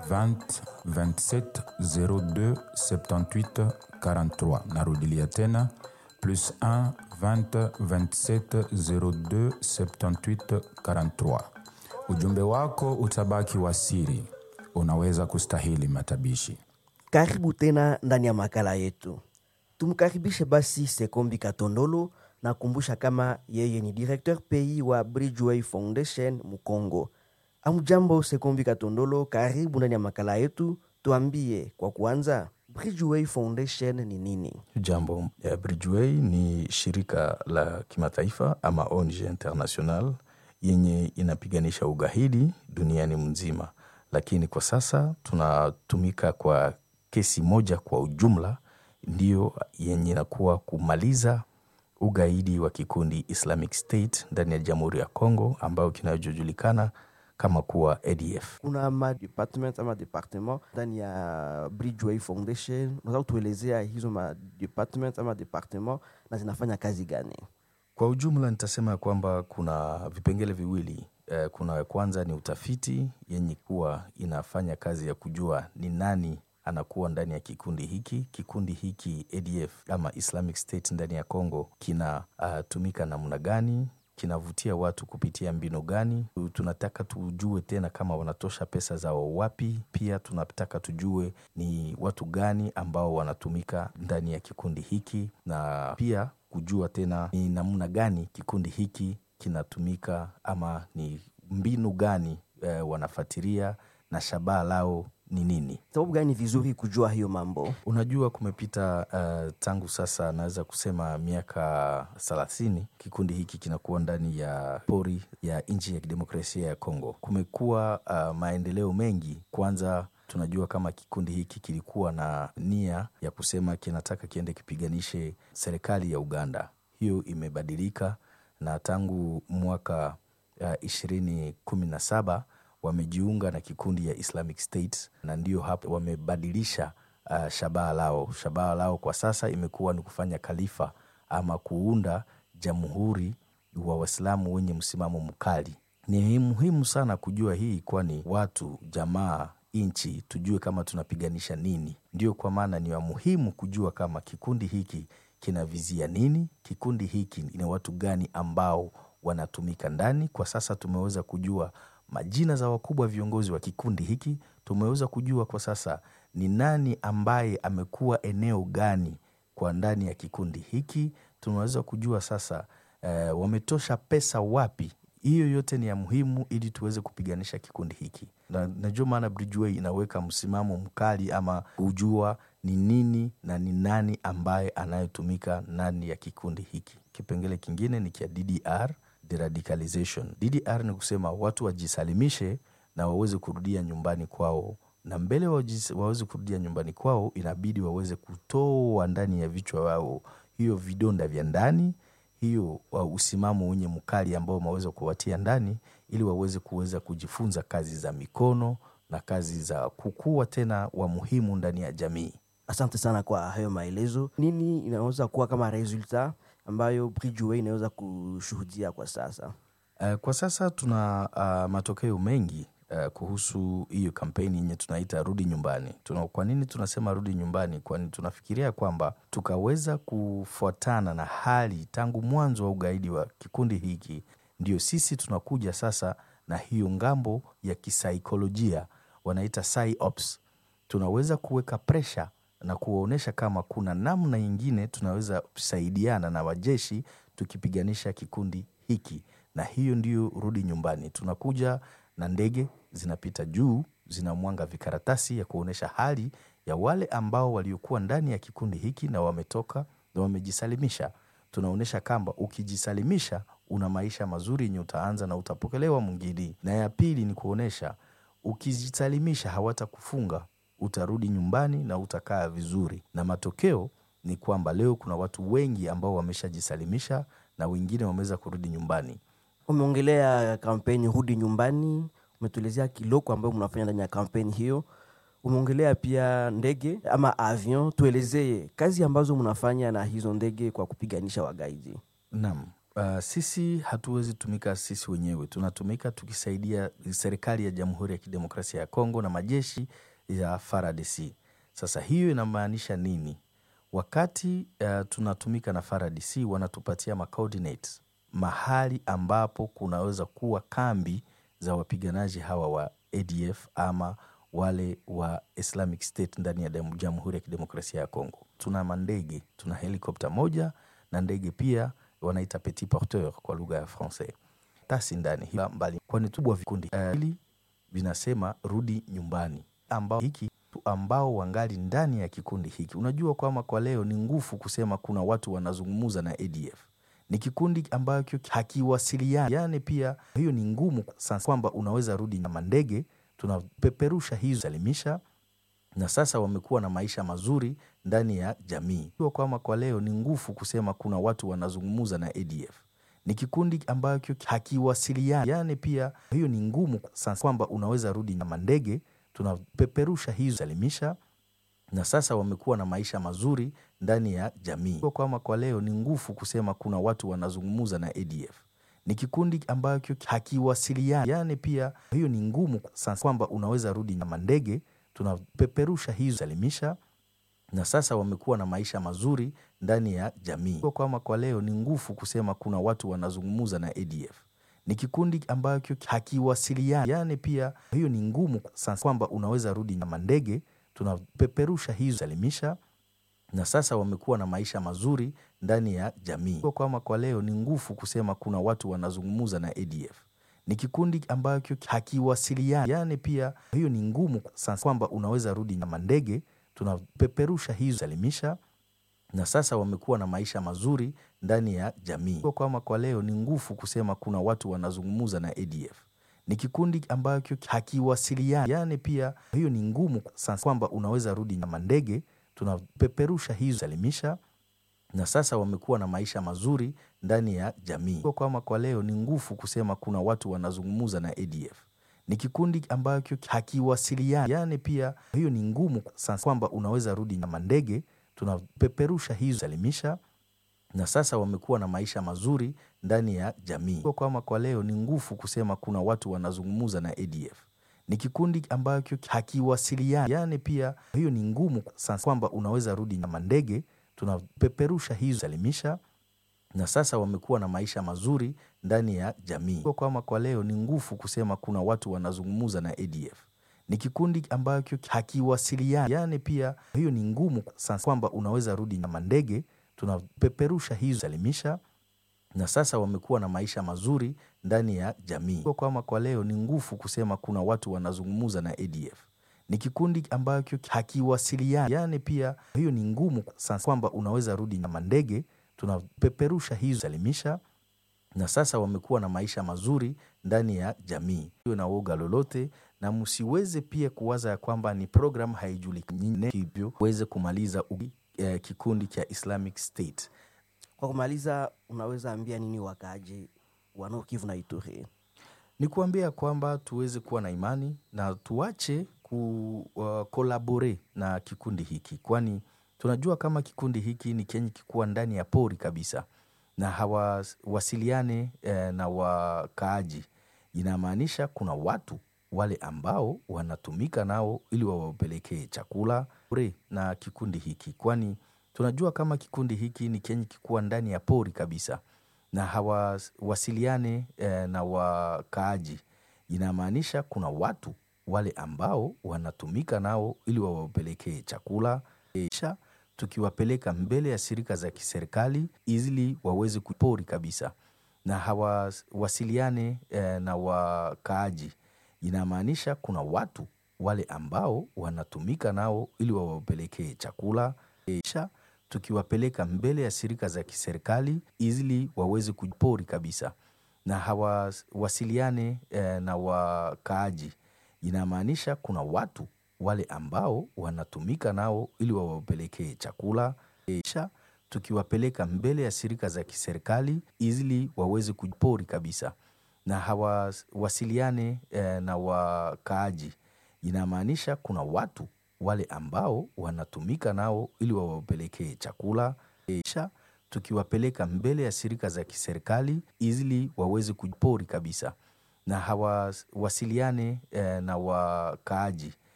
20 27 02 78 43. Narudilia tena plus 1 20 27 02 78 43. Ujumbe wako utabaki wa siri, unaweza kustahili matabishi. Karibu tena ndani ya makala yetu. Tumkaribishe basi Sekombi Katondolo na kumbusha kama yeye ni directeur pays wa Bridgeway Foundation Mukongo. Amjambo Sekombi Katondolo, karibu ndani ya makala yetu. Tuambie kwa kuanza, Bridgeway Foundation ni nini? Jambo. Eh, Bridgeway ni shirika la kimataifa ama ONG international yenye inapiganisha ugaidi duniani mzima, lakini kwa sasa tunatumika kwa kesi moja kwa ujumla, ndiyo yenye inakuwa kumaliza ugaidi wa kikundi Islamic State ndani ya Jamhuri ya Kongo ambayo kinachojulikana kama kuwa ADF. Kuna ma department ama departement ndani ya Bridgeway Foundation. Unaweza kutuelezea hizo ma department ama departement na zinafanya kazi gani? Kwa ujumla nitasema ya kwamba kuna vipengele viwili. Eh, kuna kwanza ni utafiti yenye kuwa inafanya kazi ya kujua ni nani anakuwa ndani ya kikundi hiki. Kikundi hiki ADF ama Islamic State ndani ya Congo kinatumika namna gani, kinavutia watu kupitia mbinu gani. Tunataka tujue tena kama wanatosha pesa zao wapi. Pia tunataka tujue ni watu gani ambao wanatumika ndani ya kikundi hiki, na pia kujua tena ni namna gani kikundi hiki kinatumika ama ni mbinu gani eh, wanafatiria na shabaha lao ni nini. Sababu gani vizuri kujua hiyo mambo? Unajua, kumepita uh, tangu sasa naweza kusema miaka thelathini kikundi hiki kinakuwa ndani ya pori ya nchi ya kidemokrasia ya Kongo. Kumekuwa uh, maendeleo mengi. Kwanza tunajua kama kikundi hiki kilikuwa na nia ya kusema kinataka kiende kipiganishe serikali ya Uganda. Hiyo imebadilika na tangu mwaka ishirini kumi na saba wamejiunga na kikundi ya Islamic State na ndio hapo wamebadilisha uh, shabaha lao. Shabaha lao kwa sasa imekuwa ni kufanya khalifa ama kuunda jamhuri wa Waislamu wenye msimamo mkali. Ni muhimu sana kujua hii, kwani watu, jamaa, nchi tujue kama tunapiganisha nini. Ndio kwa maana ni wa muhimu kujua kama kikundi hiki kinavizia nini, kikundi hiki ni watu gani ambao wanatumika ndani. Kwa sasa tumeweza kujua majina za wakubwa viongozi wa kikundi hiki. Tumeweza kujua kwa sasa ni nani ambaye amekuwa eneo gani kwa ndani ya kikundi hiki. Tumeweza kujua sasa eh, wametosha pesa wapi. Hiyo yote ni ya muhimu ili tuweze kupiganisha kikundi hiki, na najua maana Bridgeway inaweka msimamo mkali ama kujua ni nini na ni nani ambaye anayetumika ndani ya kikundi hiki. Kipengele kingine ni kia DDR deradicalization. DDR ni kusema watu wajisalimishe na waweze kurudia nyumbani kwao, na mbele waweze kurudia nyumbani kwao, inabidi waweze kutoa ndani ya vichwa wao hiyo vidonda vya ndani, hiyo usimamo wenye mkali ambao wameweza kuwatia ndani, ili waweze kuweza kujifunza kazi za mikono na kazi za kukua tena wa muhimu ndani ya jamii. Asante sana kwa hayo maelezo. Nini inaweza kuwa kama resulta ambayo Bridgeway inaweza kushuhudia kwa sasa? Uh, kwa sasa tuna uh, matokeo mengi uh, kuhusu hiyo kampeni yenye tunaita rudi nyumbani. Tuna, kwa nini tunasema rudi nyumbani? Kwani tunafikiria kwamba tukaweza kufuatana na hali tangu mwanzo wa ugaidi wa kikundi hiki, ndio sisi tunakuja sasa na hiyo ngambo ya kisaikolojia wanaita psyops. Tunaweza kuweka presha na kuwaonyesha kama kuna namna nyingine tunaweza kusaidiana na wajeshi tukipiganisha kikundi hiki, na hiyo ndiyo rudi nyumbani. Tunakuja na ndege zinapita juu, zinamwanga vikaratasi ya kuonyesha hali ya wale ambao waliokuwa ndani ya kikundi hiki na wametoka na wamejisalimisha. Tunaonyesha kwamba ukijisalimisha una maisha mazuri yenye utaanza na utapokelewa mwingine. Na ya pili ni kuonyesha ukijisalimisha hawatakufunga utarudi nyumbani na utakaa vizuri, na matokeo ni kwamba leo kuna watu wengi ambao wameshajisalimisha na wengine wameweza kurudi nyumbani. Umeongelea kampeni rudi nyumbani, umetuelezea kiloko ambayo mnafanya ndani ya kampeni hiyo, umeongelea pia ndege ama avion. Tuelezee kazi ambazo mnafanya na hizo ndege kwa kupiganisha wagaidi. Naam, Uh, sisi hatuwezi tumika sisi wenyewe, tunatumika tukisaidia serikali ya Jamhuri ya Kidemokrasia ya Kongo na majeshi ya FARDC. Sasa hiyo inamaanisha nini? Wakati uh, tunatumika na FARDC wanatupatia ma coordinates mahali ambapo kunaweza kuwa kambi za wapiganaji hawa wa ADF ama wale wa Islamic State ndani ya Jamhuri ya Kidemokrasia ya Kongo. Tuna mandege, tuna helikopta moja na ndege pia wanaita petit porteur kwa lugha ya Francais tasi ndani mbali, kwani tubwa vikundi hili uh, vinasema rudi nyumbani, ambao hiki ambao wangali ndani ya kikundi hiki. Unajua kwamba kwa leo ni ngufu kusema kuna watu wanazungumuza na ADF ni kikundi ambacho hakiwasiliani, yani pia hiyo ni ngumu sasa, kwamba unaweza rudi na mandege, tunapeperusha hizo salimisha, na sasa wamekuwa na maisha mazuri ndani ya jamii. Kwamba kwa leo ni ngufu kusema kuna watu wanazungumuza na ADF ni kikundi ambacho hakiwasiliani, yani pia hiyo ni ngumu sasa, kwamba unaweza rudi na mandege, tunapeperusha hizo salimisha na sasa wamekuwa na maisha mazuri ndani ya jamii. Kwamba kwa leo ni ngufu kusema kuna watu wanazungumuza na ADF ni kikundi ambacho hakiwasiliani, yani pia hiyo ni ngumu sasa, kwamba unaweza rudi na mandege, tunapeperusha hizo salimisha na sasa wamekuwa na maisha mazuri ndani ya jamii. Kwamba kwa leo ni ngufu kusema kuna watu wanazungumuza na ADF ni kikundi ambacho hakiwasiliani, yani pia hiyo ni ngumu sasa, kwamba unaweza rudi na mandege tunapeperusha hizo salimisha na sasa wamekuwa na maisha mazuri ndani ya jamii. Kwamba kwa leo ni ngufu kusema kuna watu wanazungumuza na ADF ni kikundi ambacho hakiwasiliani, yani pia hiyo ni ngumu sasa, kwamba unaweza rudi na mandege tunapeperusha hizo salimisha na sasa wamekuwa na maisha mazuri ndani ya jamii. Kwamba kwa leo ni ngufu kusema kuna watu wanazungumuza na ADF ni kikundi ambacho hakiwasiliani, yani pia hiyo ni ngumu sasa, kwamba unaweza rudi na mandege tunapeperusha hizo salimisha na sasa wamekuwa na maisha mazuri ndani ya jamii. Kwamba kwa leo ni ngufu kusema kuna watu wanazungumuza na ADF ni kikundi ambacho hakiwasiliani, yani pia hiyo ni ngumu sasa, kwamba unaweza rudi na mandege tunapeperusha hizo salimisha na sasa wamekuwa na maisha mazuri ndani ya jamii. Kwamba kwa leo ni ngufu kusema kuna watu wanazungumuza na ADF ni kikundi ambacho hakiwasiliani, yani pia hiyo ni ngumu sasa, kwamba unaweza rudi na mandege tunapeperusha hizo salimisha na sasa wamekuwa na maisha mazuri ndani ya jamii. Kwamba kwa leo ni ngufu kusema kuna watu wanazungumuza na ADF ni kikundi ambacho hakiwasiliani, yani pia hiyo ni ngumu sasa, kwamba unaweza rudi na mandege tunapeperusha hizo salimisha na sasa wamekuwa na maisha mazuri ndani ya jamii. Kwamba kwa leo ni ngufu kusema kuna watu wanazungumuza na ADF ni kikundi ambacho hakiwasiliani, yani pia hiyo ni ngumu sasa, kwamba unaweza rudi na mandege tunapeperusha hizo salimisha na sasa wamekuwa na maisha mazuri ndani ya jamii. Hiyo na woga lolote, na msiweze pia kuwaza ya kwamba ni program haijulikani, hivyo uweze kumaliza uh, kikundi cha Islamic State. Kwa kumaliza, unaweza ambia nini wakaaji wa Nord Kivu na Ituri? Ni kuambia kwamba tuweze kuwa na imani na tuache kukolabore uh, na kikundi hiki, kwani tunajua kama kikundi hiki ni kenye kikuwa ndani ya pori kabisa na hawasiliane eh, na wakaaji. Inamaanisha kuna watu wale ambao wanatumika nao ili wawapelekee chakula ure na kikundi hiki, kwani tunajua kama kikundi hiki ni kenye kikuwa ndani ya pori kabisa na hawasiliane eh, na wakaaji. Inamaanisha kuna watu wale ambao wanatumika nao ili wawapelekee chakula kisha tukiwapeleka mbele ya shirika za kiserikali ili waweze kupori kabisa na hawasiliane eh, na wakaaji. Inamaanisha kuna watu wale ambao wanatumika nao ili wawapelekee chakula kisha tukiwapeleka mbele ya shirika za kiserikali ili waweze kupori kabisa na hawasiliane eh, na wakaaji. Inamaanisha kuna watu wale ambao wanatumika nao ili wawapelekee chakula kisha tukiwapeleka mbele ya shirika za kiserikali ili waweze kupori kabisa na hawasiliane eh, na wakaaji. Inamaanisha kuna watu wale ambao wanatumika nao ili wawapelekee chakula kisha tukiwapeleka mbele ya shirika za kiserikali ili waweze kupori kabisa na hawasiliane eh, na wakaaji